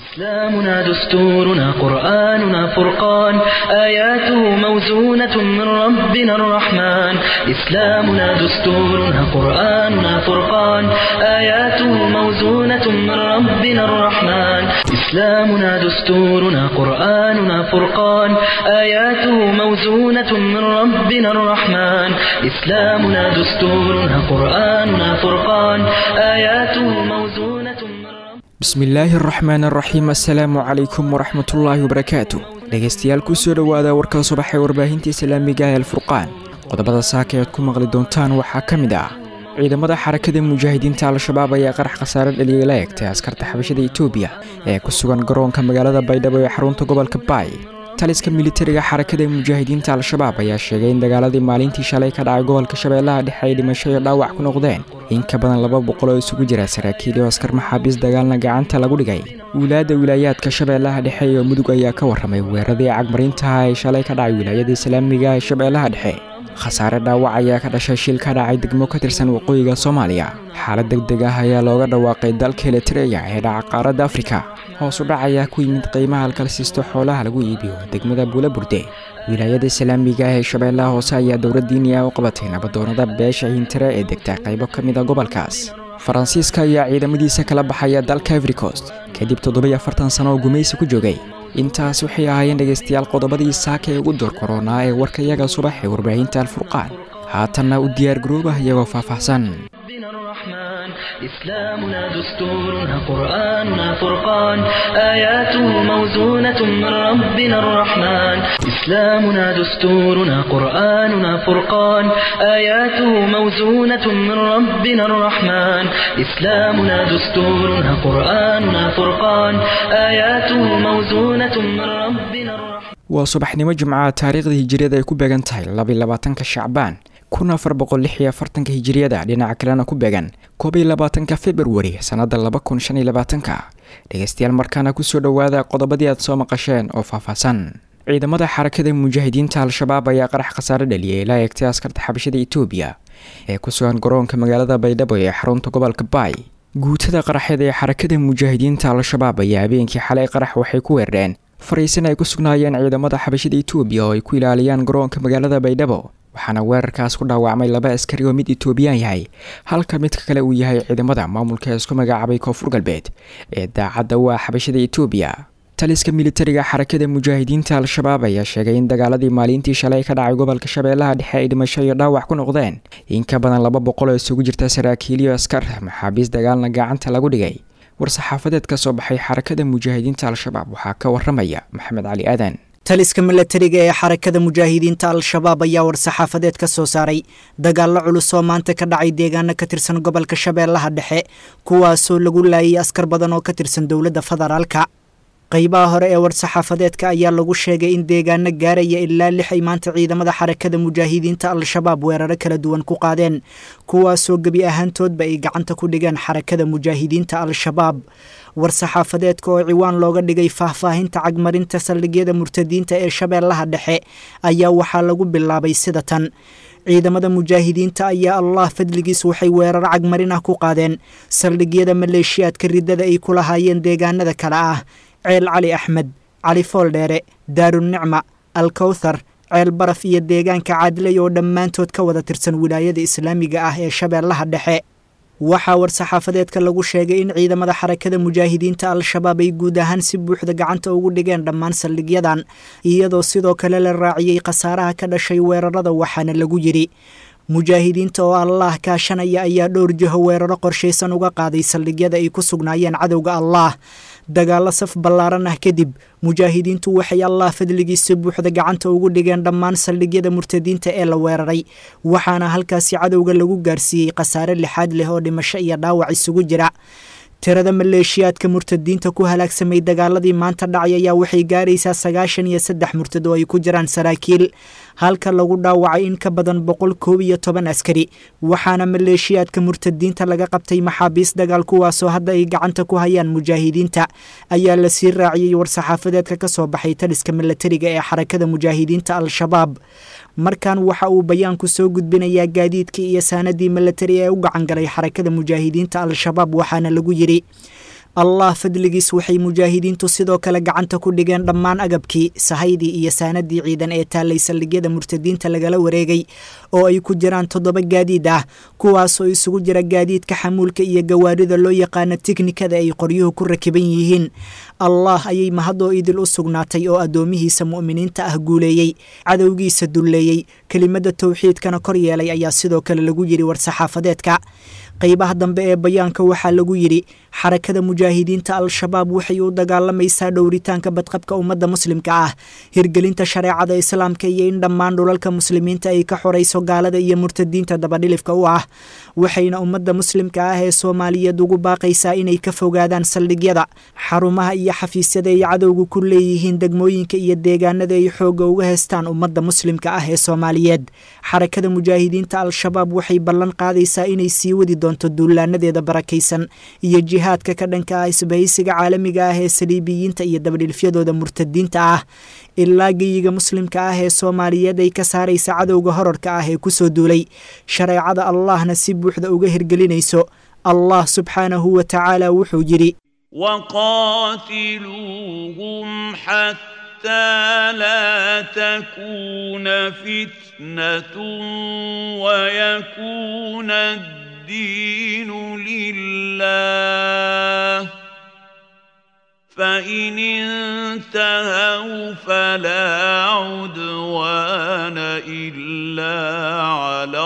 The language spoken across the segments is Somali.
إسلامنا دستورنا قرآننا فرقان آياته موزونة من ربنا الرحمن إسلامنا دستورنا قرآننا فرقان آياته موزونة من ربنا الرحمن إسلامنا دستورنا قرآننا فرقان آياته موزونة من ربنا الرحمن إسلامنا دستورنا قرآننا فرقان آياته موزونة من ربنا bismillaahi araxmaan araxiim assalaamu calaykum waraxmatullaahi wabarakaatu dhegaystayaal kusoo dhowaada warka subax ee warbaahinta islaamiga ee alfurqaan qodobada saaka ead ku maqli doontaan waxaa ka mid ah ciidamada xarakada mujaahidiinta al-shabaab ayaa qarax khasaare dhaliyay la egtay askarta xabashada etoobiya ee ku sugan garoonka magaalada baydhabo ee xarunta gobolka baay taliska militariga xarakada mujaahidiinta al-shabaab ayaa sheegay in dagaaladii maalintii shalay ka dhacay gobolka shabeellaha dhexe ay dhimasho iyo dhaawac ku noqdeen in ka badan laba boqol oo isugu jira saraakiil iyo askar maxaabiis dagaalna gacanta lagu dhigay wilaayadda wilaayaadka shabeellaha dhexe iyo mudug ayaa ka warramay weeraradii cagmarintaha ee shalay ka dhacay wilaayada islaamiga ee shabeellaha dhexe khasaare dhaawac ayaa ka dhashay shil ka dhacay degmo ka tirsan waqooyiga soomaaliya xaalad deg deg ah ayaa looga dhawaaqay dalka elitreya ee dhaca qaaradda afrika hoos u dhac ayaa ku yimid qiimaha alkalsiisto xoolaha lagu iibiyo degmada buula burde wilaayada islaamiga ah ee shabeellaha hoose ayaa dowlad diini ah u qabatay nabadoonada beesha hintire ee degta qaybo ka mid a gobolkaas faransiiska ayaa ciidamadiisa kala baxaya dalka everikost kadib toddobiyo afartan sano oo gumaysi ku joogay intaas waxay ahaayeen dhegaystayaal qodobadii saaka ee ugu door koronaa ee warkayaga subax ee warbaahinta alfurqaan haatanna u diyaargaroobah iyagoo faahfaahsan ربنا الرحمن إسلامنا دستورنا قرآننا فرقان آياته موزونة من ربنا الرحمن إسلامنا دستورنا قرآننا فرقان آياته موزونة من ربنا الرحمن إسلامنا دستورنا قرآننا فرقان آياته موزونة من ربنا الرحمن waa subaxnimo jimcaha taariikhda hijiriyada ay ku beegan tahay labayolabaatanka shacbaan kun afar boqol lix iyo afartanka hijiriyada dhinaca kalena ku beegan koob iyo labaatanka februari sannada laba kun shan iyo labaatanka dhegaystayaal markaana kusoo dhowaada qodobadii aad soo maqasheen oo faahfaahsan ciidamada xarakada mujaahidiinta al-shabaab ayaa qarax khasaare dhaliyay la eegtay askarta xabashada etoobiya ee ku sugan garoonka magaalada baydhabo ee xarunta gobolka baay guutada qaraxeed ee xarakada mujaahidiinta al-shabaab ayaa habeenkii xalay qarax waxay ku weerareen fariisan ay ku sugnaayeen ciidamada xabashada etoobiya oo ay ku ilaaliyaan garoonka magaalada baydhabo waxaana weerarkaas ku dhaawacmay laba askari oo mid etoobiyaan yahay halka midka kale uu yahay ciidamada maamulka isku magacaabay koonfur galbeed ee daacadda waa xabashada etoobiya taliska militariga xarakada mujaahidiinta al-shabaab ayaa sheegay in dagaaladii maalintii shalay ka dhacay gobolka shabeellaha dhexe ay dhimasho iyo dhaawac ku noqdeen in ka badan laba boqol oo isugu jirta saraakiil iyo askar maxaabiis dagaalna gacanta lagu dhigay war-saxaafadeed ka soo baxay xarakada mujaahidiinta al-shabaab waxaa ka waramaya maxamed cali aadan taliska milatariga ee xarakada mujaahidiinta al-shabaab ayaa war-saxaafadeed ka soo saaray dagaallo culus oo maanta ka dhacay deegaano ka tirsan gobolka shabeellaha dhexe kuwaasoo lagu laayay askar badan oo ka tirsan dowladda federaalka qaybaha hore ee war-saxaafadeedka ayaa lagu sheegay in deegaano gaaraya ilaa lix ay maanta ciidamada xarakada mujaahidiinta al-shabaab weeraro kala duwan ku qaadeen kuwaasoo gebi ahaantoodba ay gacanta ku dhigeen xarakada mujaahidiinta al-shabaab war-saxaafadeedka oo ciwaan looga dhigay faahfaahinta cagmarinta saldhigyada murtadiinta ee shabeellaha dhexe ayaa waxaa lagu bilaabay sida tan ciidamada mujaahidiinta ayaa allah fadligiis waxay weeraro cagmarin ah ku qaadeen saldhigyada maleeshiyaadka riddada ay ku lahaayeen deegaanada kale ah ceel cali axmed cali fooldheere daarunicma alkowthar ceel baraf iyo deegaanka caadilay oo dhammaantood ka wada tirsan wilaayada islaamiga ah ee shabeellaha dhexe waxaa war-saxaafadeedka lagu sheegay in ciidamada xarakada mujaahidiinta al-shabaab ay guud ahaan si buuxda gacanta ugu dhigeen dhammaan saldhigyadan iyadoo sidoo kale la raaciyey khasaaraha ka dhashay weerarada waxaana lagu yidhi mujaahidiinta oo allaah kaashanaya ayaa dhowr jiho weeraro qorshaysan uga qaaday saldhigyada ay ku sugnaayeen cadowga allaah dagaallo saf ballaaran ah kadib mujaahidiintu waxay allah fadligiisa buuxda gacanta ugu dhigeen dhammaan saldhigyada murtadiinta ee la weeraray waxaana halkaasi cadowga lagu gaarsiiyey khasaare lixaad leh oo dhimasho iyo dhaawac isugu jira tirada maleeshiyaadka murtadiinta ku halaagsamay dagaaladii maanta dhacay ayaa waxay gaaraysaa sagaashan iyo saddex murtad oo ay ku jiraan saraakiil halka lagu dhaawacay in ka badan boqol koob iyo toban askari waxaana maleeshiyaadka murtadiinta laga qabtay maxaabiis dagaal kuwaasoo hadda ay gacanta ku hayaan mujaahidiinta ayaa la sii raaciyey war-saxaafadeedka ka soo baxay taliska milatariga ee xarakada mujaahidiinta al-shabaab markan waxa uu bayaanku soo gudbinayaa gaadiidkii iyo saanadii milatari ee u gacan galay xarakada mujaahidiinta al-shabaab waxaana lagu yidhi allah fadligiis waxay mujaahidiintu sidoo kale gacanta ku dhigeen dhammaan agabkii sahaydii iyo saanadii ciidan ee taallay saldhigyada murtadiinta lagala wareegay oo ay ku jiraan toddoba gaadiid ah kuwaasoo isugu jira gaadiidka xamuulka iyo gawaarida loo yaqaano tiknikada ay qoryuhu ku rakiban yihiin allah ayay mahadoo idil u sugnaatay oo addoomihiisa mu'miniinta ah guuleeyey cadowgiisa dulleeyey kelimada towxiidkana kor yeelay ayaa sidoo kale lagu yidhi war-saxaafadeedka qaybaha dambe ee bayaanka waxaa lagu yidhi xarakada mujaahidiinta al-shabaab waxay u dagaalamaysaa dhowritaanka badqabka ummadda muslimka ah hirgelinta shareecada islaamka iyo in dhammaan dhulalka muslimiinta ay ka xorayso gaalada iyo murtadiinta dabadhilifka u ah waxayna ummadda muslimka ah ee soomaaliyeed ugu baaqaysaa inay ka fogaadaan saldhigyada xarumaha iyo xafiisyada ay cadowga ku leeyihiin degmooyinka iyo deegaanada ay xoogga uga heystaan ummadda muslimka ah ee soomaaliyeed xarakada mujaahidiinta al-shabaab waxay ballan qaadaysaa inay sii wadi doonto duulaanadeeda barakaysan iyo jihaadka ka dhanka ah isbahaysiga caalamiga ah ee saliibiyiinta iyo dabadhilfyadooda murtadiinta ah ilaa geyiga muslimka ah ee soomaaliyeed ay ka saaraysa cadowga horarka ah ee kusoo duulay shareecada allahna si buuxda uga hirgelinayso allah subxaanahu wa tacaala wuxuu yidhi وقاتلوهم حتى لا تكون فتنة ويكون الدين لله فإن انتهوا فلا عدوان إلا على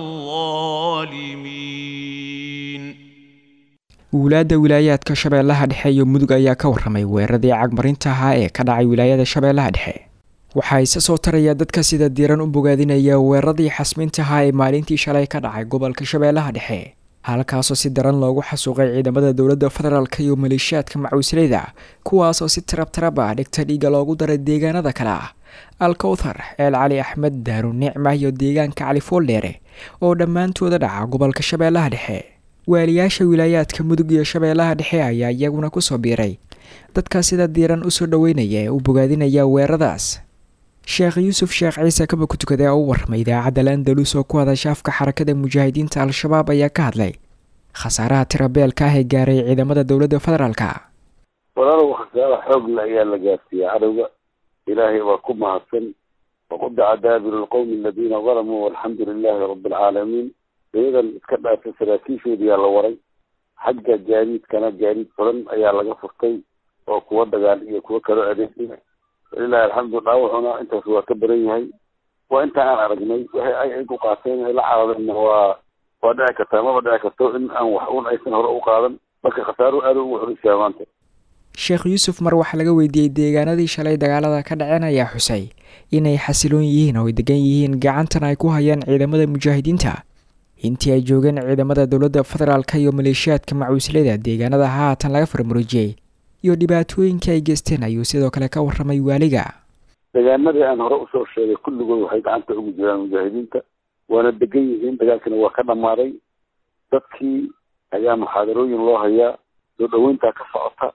الظالمين wulaadda wilaayaadka shabeellaha dhexe iyo mudug ayaa ka warramay weeraradii cagmarinta ahaa ee ka dhacay wilaayada shabeellaha dhexe waxaa isa soo taraya dadka sida diiran u bogaadinaya weeraradii xasminta ahaa ee maalintii shalay ka dhacay gobolka shabeellaha dhexe halkaasoo si daran loogu xasuuqay ciidamada dowladda federaalk iyo maleeshiyaadka macuusleyda kuwaasoo si tarab tarab ah dhigta dhiiga loogu daray deegaanada kale ah alkowthar eel cali axmed daaru nicma iyo deegaanka cali fooldheere oo dhammaantooda dhaca gobolka shabeellaha dhexe waaliyaasha wilaayaadka mudug iyo shabeellaha dhexe ayaa iyaguna kusoo biiray dadka sida diiran usoo dhoweynaya ee u bogaadinaya weeraradaas sheekh yuusuf sheekh ciise kaba ku tukade oo u warramay idaacadda landalus oo ku hadasha afka xarakada mujaahidiinta al-shabaab ayaa ka hadlay khasaaraha tirabeelka ah ee gaaray ciidamada dowladda federaalka walaalow khasaara xoogla ayaa la gaarsiiyey cadowga ilaahay waa ku mahadsan waqudaca daabiru lqowmi aladiina dalamuu walxamdu lilaahi rabi alcaalamiin iyadan iska dhaafay saraakiishoodiyaa la waray xagga gaadiidkana gaadiid badan ayaa laga furtay oo kuwa dagaal iyo kuwa kaloo adeegaya walilahi alxamdu dhaawacuna intaas waa ka baran yahay waa inta aan aragnay waxay ay ay ku qaateen ay la carareenna waa waa dhici kartaa maba dhici karto in aan wax un aysan hore u qaadan marka khasaaro aada ugu xorisiyaa maanta sheekh yuusuf mar waxaa laga weydiiyey deegaanadii shalay dagaalada ka dhaceen ayaa xusay inay xasiloon yihiin oo ay degan yihiin gacantana ay ku hayaan ciidamada mujaahidiinta intii ay joogeen ciidamada dowladda federaalka iyo maleeshiyaadka macuusleyda deegaanada haatan laga farmaroojiyey iyo dhibaatooyinkii ay geysteen ayuu sidoo kale ka warramay waaliga deegaanadii aan hore usoo sheegay kulligood waxay gacanta ugu jiraan mujaahidiinta waana degan yihiin dagaalkina waa ka dhammaaday dadkii ayaa muxaadarooyin loo hayaa soo dhaweyntaa ka socota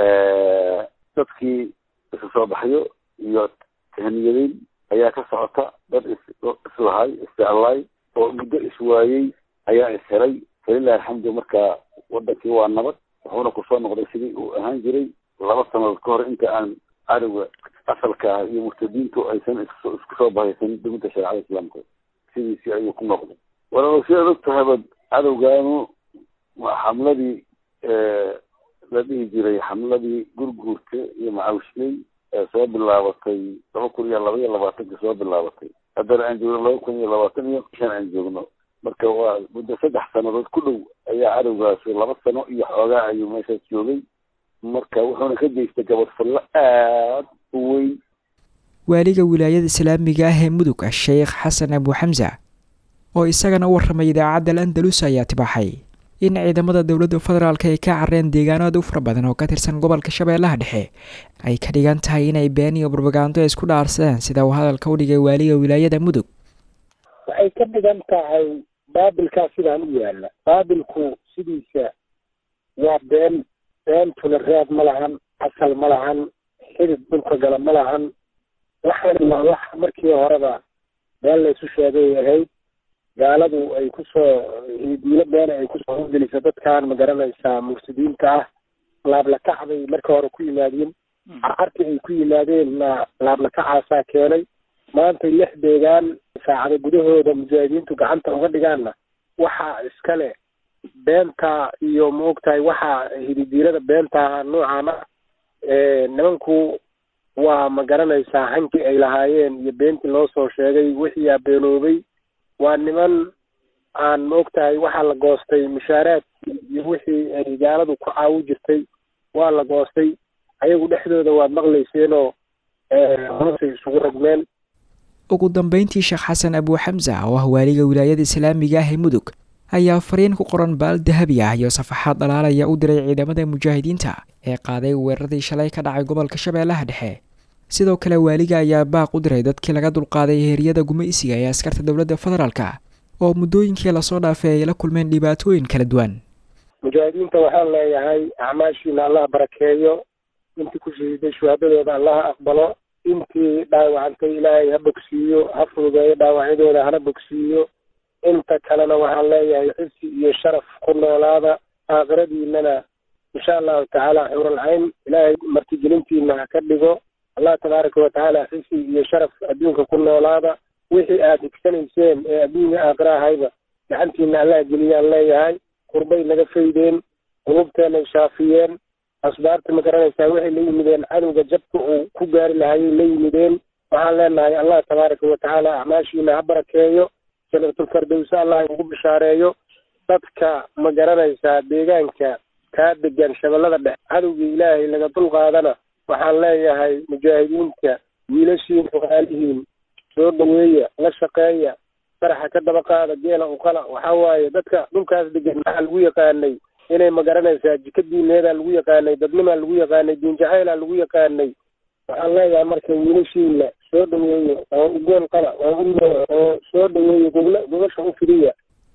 dadkii isu soo baxyo iyo tahniyadeyn ayaa ka socota dad islahay isjeclaay oo muddo iswaayey ayaa ishelay falilahi alxamdu marka wadankii waa nabad wuxuuna kusoo noqday sidii uu ahaan jiray laba sanadood ka hor inta aan cadowga asalka ah iyo murtadiintu aysan isku soo bahaysan duminta shareecada islaamka sidiisii ayuu ku noqday walaalow sidaad og tahayba cadowgaanu xamladii la dhihi jiray xamladii gurguurta iyo macawshley ee soo bilaabatay laba kun iyo laba iyo labaatanka soo bilaabatay haddana aan joogno laba kun iyo labaatan iyo shan aan joogno marka waa muddo saddex sanadood ku dhow ayaa cadowgaasi laba sano iyo xoogaa ayuu meeshaas joogay marka wuxuuna ka geystay gabadfallo aad u weyn waaliga wilaayada islaamiga ah ee mudug ah sheekh xasan abu xamsa oo isagana u warramay idaacadda landalus ayaa tibaaxay in ciidamada dowladda federaalk ay ka careen deegaanada u fara badan oo ka tirsan gobolka shabeellaha dhexe ay ka dhigan tahay inay been iyo barbagaando isku dhaarsadeen sida uu hadalka u dhigay waaliga wilaayada mudug waxay ka dhigan tahay baabilkaa sidaan u yaalla baabilku sidiisa waa been beentuna raad ma lahan asal ma lahan xidid dhulka gala ma lahan waxaana waa wax markii horeba been laysu sheegay ahayd gaaladu ay kusoo diilo beena ay kusoo horgeliso dadkan ma garanaysaa mursidiinta ah laablakac bay marka hore ku yimaadeen carcartii ay ku yimaadeenna laablakacaasaa keenay maantay lix deegaan saacada gudahooda mujaahidiintu gacanta uga dhigaanna waxaa iskale beenta iyo maogtahay waxaa hididiirada beenta noocaana nimanku waa ma garanaysaa hankii ay lahaayeen iyo beentii loo soo sheegay wixii aa beenoobay waa niman aan maogtahay waxaa la goostay mushaaraadkii iyo wixii ay gaaladu ku caawi jirtay waa la goostay ayagu dhexdooda waad maqlayseenoo hoosay isugu ragmeen ugu dambeyntii sheekh xasan abuu xamsa oo ah waaliga wilaayada islaamiga ah ee mudug ayaa fariin ku qoran baal dahabi ah iyo safaxaad dhalaalaya u diray ciidamada mujaahidiinta ee qaaday weeraradii shalay ka dhacay gobolka shabeellaha dhexe sidoo kale waaliga ayaa baaq u diray dadkii laga dulqaaday heeryada gumaysiga ee askarta dowladda federaalka oo muddooyinkii lasoo dhaafay ay la kulmeen dhibaatooyin kala duwan mujaahidiinta waxaan leeyahay acmaashiina allah barakeeyo intii ku shahiiday shuhaadadooda allaha aqbalo intii dhaawacantay ilaahay ha bogsiiyo ha fududeeyo dhaawacyadooda hana bogsiiyo inta kalena waxaan leeyahay xisi iyo sharaf ku noolaada aakhiradiinana insha allahu tacaala xuuralcayn ilaahay martigelintiina ha ka dhigo allah tabaaraka watacaala xisi iyo sharaf adduunka ku noolaada wixii aad higsanayseen ee adduunya aakhira ahayba gacantiina allah geliyaan leeyahay qurbay naga faydeen qulubteenay shaafiyeen asbaarta ma garanaysaa waxay la yimideen cadowga jabka uu ku gaari lahayay la yimideen waxaan leenahay allah tabaaraka watacaala acmaashiina ha barakeeyo janatulfardowsa allah ugu bishaareeyo dadka ma garanaysaa deegaanka kaa degan shabeellada dhex cadowgii ilaahay laga dulqaadana waxaan leeyahay mujaahidiinta wiilashiin xogaalihiin soo dhaweeya la shaqeeya faraxa ka daba qaada geela uqala waxaa waaye dadka dhulkaas degan maxaa lagu yaqaanay inay ma garanaysaa jika diineedaa lagu yaqaanay dadnimaa lagu yaqaanay diinjacaylaa lagu yaqaanay waxaan leeyahay marka wiilashiina soo dhaweeyo oo ugeel qala oo u oo soo dhaweeyo gogla gogasha u fidiya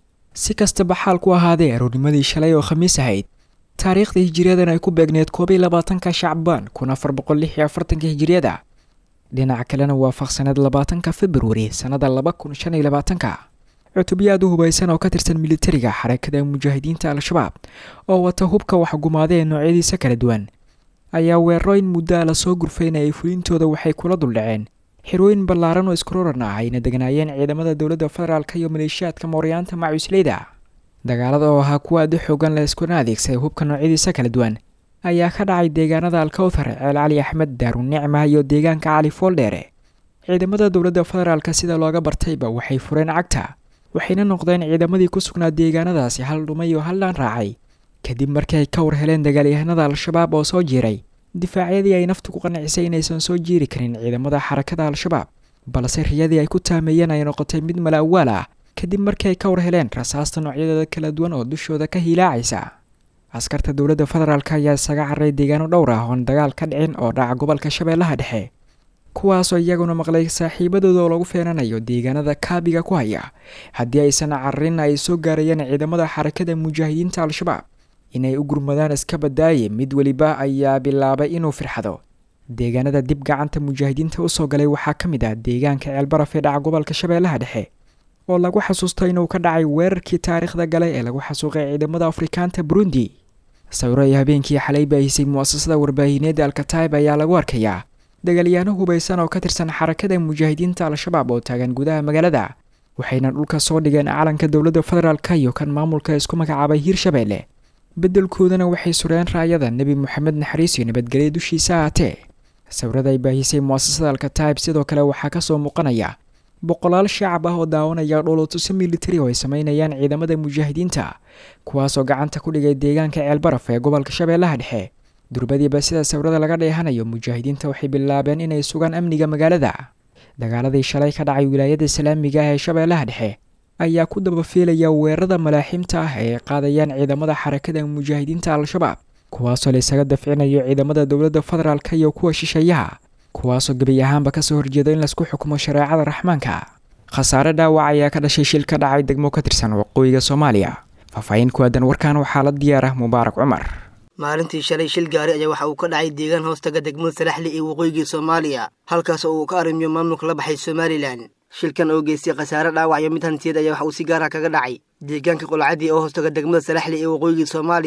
si kastaba xaal ku ahaadee aroornimadii shalay oo khamiis ahayd taariikhda hijiriyadan ay ku beegneed koob iyo labaatanka shacbaan kun afar boqol lix iyo afartanka hijiriyada dhinaca kalena waafaqsaneed labaatanka februari sannada laba kun shan iyo labaatanka cutubyo aad u hubaysan oo ka tirsan militariga xarakada mujaahidiinta al-shabaab oo wata hubka waxgumaada ee noocyadiisa kala duwan ayaa weerarooyin muddaa lasoo gurfaynayay fulintooda waxay kula duldhaceen xirooyin ballaaran oo iskuroran ah ayna degnaayeen ciidamada dowladda federaalk iyo maleeshiyaadka mooryaanta macusleyda dagaalada oo ahaa kuwa aada u xoogan la iskuna adeegsaday hubka noocyadiisa kala duwan ayaa ka dhacay deegaanada alkawthar ceel cali axmed daarunicma iyo deegaanka cali fooldheere ciidamada dowladda federaalk sida looga bartayba waxay fureen cagta waxayna noqdeen ciidamadii ku sugnaa deegaanadaasi hal dhumay oo haldhaan raacay kadib markii ay ka war heleen dagaalyahanada al-shabaab oo soo jiiray difaacyadii ay naftu ku qancisay inaysan soo jiiri karin ciidamada xarakada al-shabaab balse riyadii ay ku taameeyeen ay noqotay mid malaawaal ah kadib markii ay ka war heleen rasaasta noocyadeeda kala duwan oo dushooda ka hiilaacaysa askarta dowladda federaalk ayaa isaga carray deegaano dhowr ah oon dagaal ka dhicin oo dhaca gobolka shabeellaha dhexe kuwaasoo iyaguna maqlay saaxiibadooda oo lagu feenanayo deegaanada kaabiga ku haya haddii aysan cararin ay soo gaarayeen ciidamada xarakada mujaahidiinta al-shabaab inay u gurmadaan iska badaaye mid weliba ayaa bilaabay inuu firxado deegaanada dib gacanta mujaahidiinta usoo galay waxaa ka mid ah deegaanka ceelbaraf ee dhaca gobolka shabeellaha dhexe oo lagu xasuusto inuu ka dhacay weerarkii taariikhda gale ee lagu xasuuqay ciidamada afrikaanta burundi sawiro ay habeenkii xalay baahisay mu'asasada warbaahineedda alkataib ayaa lagu arkayaa dagaalyaano hubaysan oo ka tirsan xarakada mujaahidiinta al-shabaab oo taagan gudaha magaalada waxayna dhulka soo dhigeen calanka dowladda federaalk iyo kan maamulka isku magacaabay hiirshabeelle beddelkoodana waxay sureen raayada nebi moxamed naxariis iyo nabadgelya dushiisa ahaatee sawirada ay baahisay mu'asasada alkataib sidoo kale waxaa kasoo muuqanaya boqolaal shacab ah oo daawanaya dhoolotuso militari oo ay sameynayaan ciidamada mujaahidiinta kuwaasoo gacanta ku dhigay deegaanka ceelbaraf ee gobolka shabeellaha dhexe durbadiiba sida sawirada laga dheehanayo mujaahidiinta waxay bilaabeen inay sugaan amniga magaalada dagaaladii shalay ka dhacay wilaayada islaamiga ah ee shabeellaha dhexe ayaa ku dabafiilaya weerarada malaaxiimta ah ee qaadayaan ciidamada xarakada mujaahidiinta al-shabaab kuwaasoo la isaga dafcinayo ciidamada dowladda federaalk iyo kuwa shisheeyaha kuwaasoo gebi ahaanba kasoo horjeeda in laisku xukumo shareecada raxmaanka khasaare dhaawac ayaa ka dhashay shil ka dhacay degmo ka tirsan waqooyiga soomaaliya faahfaahin ku aadan warkan waxaa la diyaar ah mubaarak cumar maalintii shalay shil gaari ayaa waxa uu ka dhacay deegaan hoostaga degmada salaxli ee waqooyigii soomaaliya halkaas oo uu ka arrimiyo maamulka la baxay somalilan shilkan oo geystay khasaare dhaawac iyo mid hantiyeed ayaa waxa uu si gaara kaga dhacay deegaanka qolcadii oo hoostaga degmada salaxli ee waqooyigii soomaaliya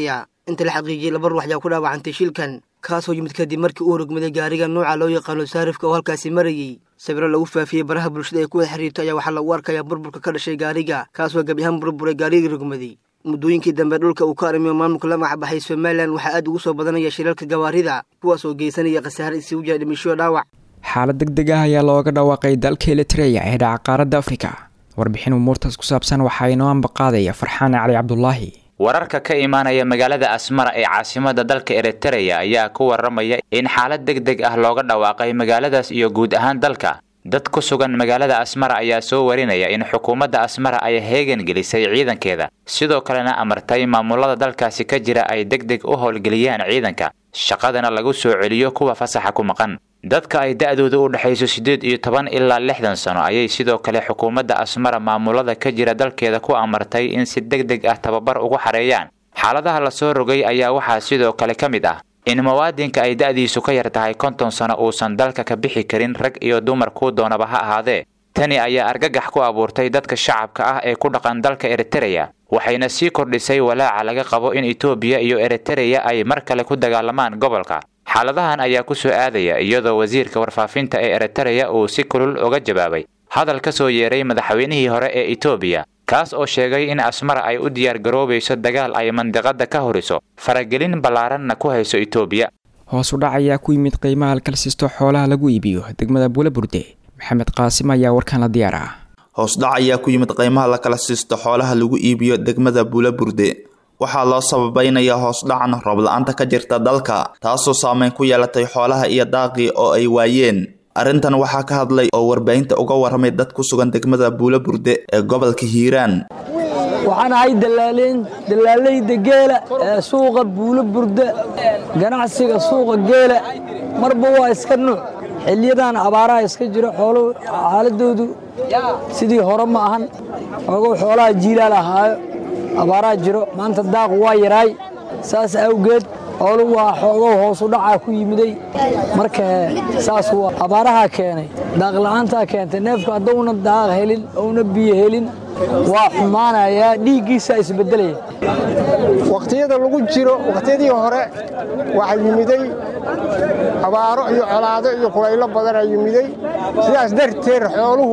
inta la xaqiijiyey laba ruux ayaa ku dhaawacantay shilkan kaasoo yimid kadib markii uu rogmaday gaariga nuuca loo yaqaano saarifka oo halkaasi marayey sawiro lagu faafiyey baraha bulshada ay ku wada xiriirto ayaa waxaa lagu arkayaa burburka ka dhashay gaariga kaasoo gebi ahaan burburay gaarigii rogmaday muddooyinkii dambe dhulka uu ka arrimiyo maamulka la magacbaxay somalilan waxaa aad ugu soo badanaya shilalka gawaarida kuwaas oo geysanaya khasaare isugu jira dhimisho dhaawac xaalad deg deg ah ayaa looga dhawaaqay dalka elitreya ee dhaca qaaradda afrika warbixin umuurtaas ku saabsan waxaa inoo ambaqaadaya farxaan cali cabdulaahi wararka ka imaanaya magaalada asmara ee caasimada dalka eritereya ayaa ku waramaya in xaalad deg deg ah looga dhawaaqay magaaladaas iyo guud ahaan dalka dad ku sugan magaalada asmara ayaa soo warinaya in xukuumadda asmara ay heegan gelisay ciidankeeda sidoo kalena amartay maamulada dalkaasi ka jira ay deg deg u howlgeliyaan ciidanka shaqadana lagu soo celiyo kuwa fasaxa ku maqan dadka ay da-dooda u dhexayso siddeed iyo toban ilaa lixdan sano ayay sidoo kale xukuumadda asmara maamulada ka jira dalkeeda ku amartay in si deg deg ah tababar ugu xareeyaan xaaladaha lasoo rogay ayaa waxaa sidoo kale ka mid ah in muwaadinka ay da-diisu ka yar tahay konton sano uusan dalka ka bixi karin rag iyo dumar kuu doonaba ha ahaadee tani ayaa argagax ku abuurtay dadka shacabka ah ee ku dhaqan dalka eritereya waxayna sii kordhisay walaaca laga qabo in etoobiya iyo eritereya ay mar kale ku dagaalamaan gobolka xaaladahan ayaa ku soo aadaya iyadoo wasiirka warfaafinta ee eritereya uu si kulul uga jawaabay hadal ka soo yeeray madaxweynihii hore ee etoobiya kaas oo sheegay in asmara ay u diyaar garoobayso dagaal ay mandiqada ka horiso faragelin ballaaranna ku hayso etoobiya hoos u dhac ayaa ku yimid qiimaha halkalsiisto xoolaha lagu iibiyo degmada buulaburde maxamed qaasim ayaa warkan la diyaar ah hoosdhac ayaa ku yimid qiimaha la kala siisto xoolaha lagu iibiyo degmada buulaburde waxaa loo sababaynayaa hoosdhacan roob-la-aanta ka jirta dalka taasoo saameyn ku yeelatay xoolaha iyo daaqii oo ay waayeen arrintan waxaa ka hadlay oo warbaahinta uga warramay dad ku sugan degmada buulaburde ee gobolka hiiraan waxaan ahay dalaaleen dalaalayda geela ee suuqa buulo burda ganacsiga suuqa geela marba waa iska nuuc xiliyadan abaaraha iska jiro xooluhu xaaladoodu sidii hore ma ahan ogow xoolaha jiilaal ahaayo abaaraha jiro maanta daaqu waa yaraay saas awgeed xooluhu waa xoogow hoosu dhacaa ku yimiday marka saas waa abaaraha keenay daaqla'aantaa keentay neefku haddowna daaq helin ouna biyo helin waa xumaanayaa dhiiggiisaa isbeddelaya wakhtiyada lagu jiro wakhtiyadii hore waxaa yimiday abaaro iyo colaado iyo kulaylo badanaa yimiday sidaas darteed xooluhu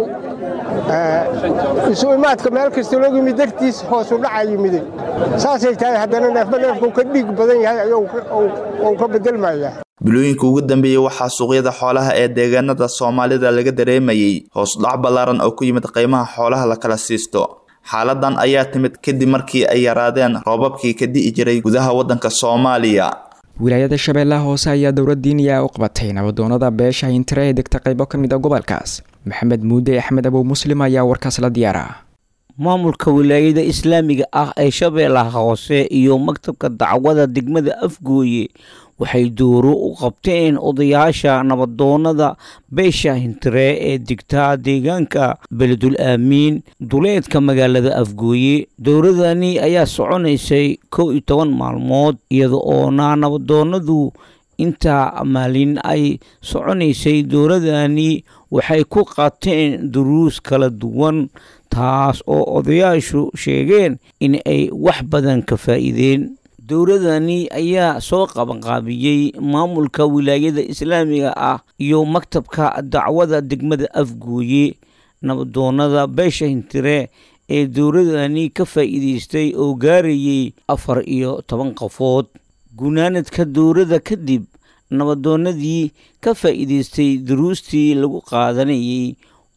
isu imaadka meel kasta loo yimid dartiis hoosu dhacaa yimiday saasay tahay haddana neefba neefkuu ka dhiig badan yahay ayuu ka bedelmayaa bilooyinka ugu dambeeyey waxaa suuqyada xoolaha ee deegaanada soomaalida laga dareemayey hoosdhac ballaaran oo ku yimid qiimaha xoolaha la kala siisto xaaladan ayaa timid kadib markii ay yaraadeen roobabkii ka di'i jiray gudaha waddanka soomaaliya wilaayada shabeellaha hoose ayaa dowlad diiniya u qabatay nabadoonada beesha hintire ee degta qaybo ka mid a gobolkaas maxamed muude axmed abow muslim ayaa warkaas la diyaara maamulka wilaayada islaamiga ah ee shabeellaha hoose iyo maktabka dacwada degmada afgooye waxay dooro u qabteen odayaasha nabadoonada beesha hintire ee degtaa deegaanka beledul aamiin duleedka magaalada afgooye dowladani ayaa soconaysay kow iyo toban maalmood iyada oona nabadoonadu intaa maalin ay soconaysay dowladani waxay ku qaateen duruus kala duwan taas oo odayaashu sheegeen in ay wax badan ka faa'iideen dowladani ayaa soo qabanqaabiyey maamulka wilaayada islaamiga ah iyo maktabka dacwada degmada afgooye nabadoonada beesha hintire ee dowladani ka faa'iidaystay oo gaarayay afar iyo toban qofood gunaanadka dowladda kadib nabadoonadii ka faa'iidaystay duruustii lagu qaadanayay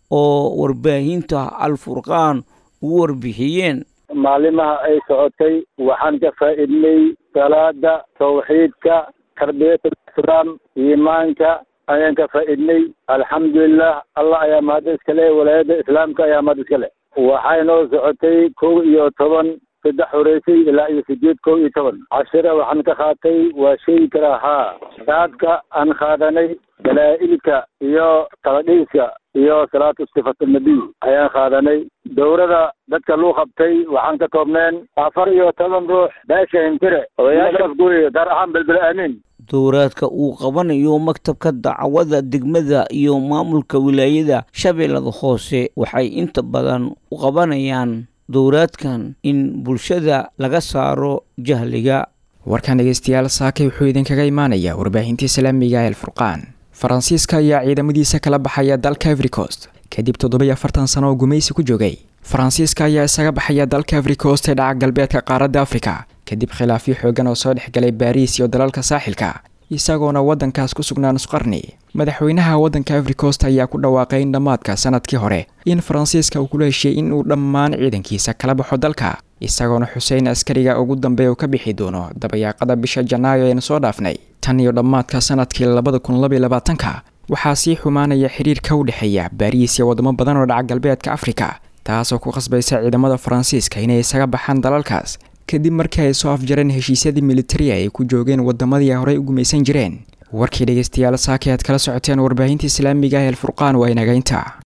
oo warbaahinta alfurqaan ugu warbixiyeen maalimaha ay socotay waxaan ka faa'iidnay salaada tawxiidka tarbiyata islaam iimaanka ayaan ka faa'iidnay alxamdulilah allah ayaa mahad iska leh walaayada islaamka ayaa mahad iska leh waxay noo socotay kow iyo toban saddex horeysay ilaa iyo sideed kow iyo toban cashira waxaan ka qaatay waa sheegi karaa haa saadka aan qaadanay dalaa'ilka iyo taladhiiska iyo salaatu sifat nabiy ayaan qaadanay dowrada dadka luu qabtay waxaan ka toobneen afar iyo toban ruux beesha hintire odayaasha afgooye gaar ahaan belbel aamiin dowraadka uu qabanayo maktabka dacwada degmada iyo maamulka wilaayada shabeellada hoose waxay inta badan u qabanayaan dowraadkan in bulshada laga saaro jahliga warkan dhegeystayaal saakay wuxuu idinkaga imaanayaa warbaahinta islaamiga ee alfurqaan faransiiska ayaa ciidamadiisa kala baxaya dalka everikost kadib toddobiyo afartan sano oo gumaysi ku joogay faransiiska ayaa isaga baxaya dalka everikost ee dhaca galbeedka qaaradda afrika kadib khilaafyo xoogan oo soo dhexgalay baariis iyo dalalka saaxilka isagoona waddankaas ku sugnaa nusqarni madaxweynaha waddanka everikost ayaa ku dhawaaqay in dhammaadka sanadkii hore in faransiiska uu kula heshiiyey in uu dhammaan ciidankiisa kala baxo dalka isagoona xuseen askariga ugu dambeeya uu ka bixi doono dabayaaqada bisha janaayo eenu soo dhaafnay tan iyo dhammaadka sanadkii labada kun labaiyo labaatanka waxaa sii xumaanaya xiriirka u dhexeeya baariis iyo wadamo badan oo dhaca galbeedka afrika taasoo ku qasbaysa ciidamada faransiiska inay isaga baxaan dalalkaas kadib markii ay soo afjareen heshiisyadii militariga ay ku joogeen wadamadii ay horey u gumaysan jireen warkii dhegeystayaal saakay aad kala socoteen warbaahinta islaamiga ee alfurqaan waa inagaynta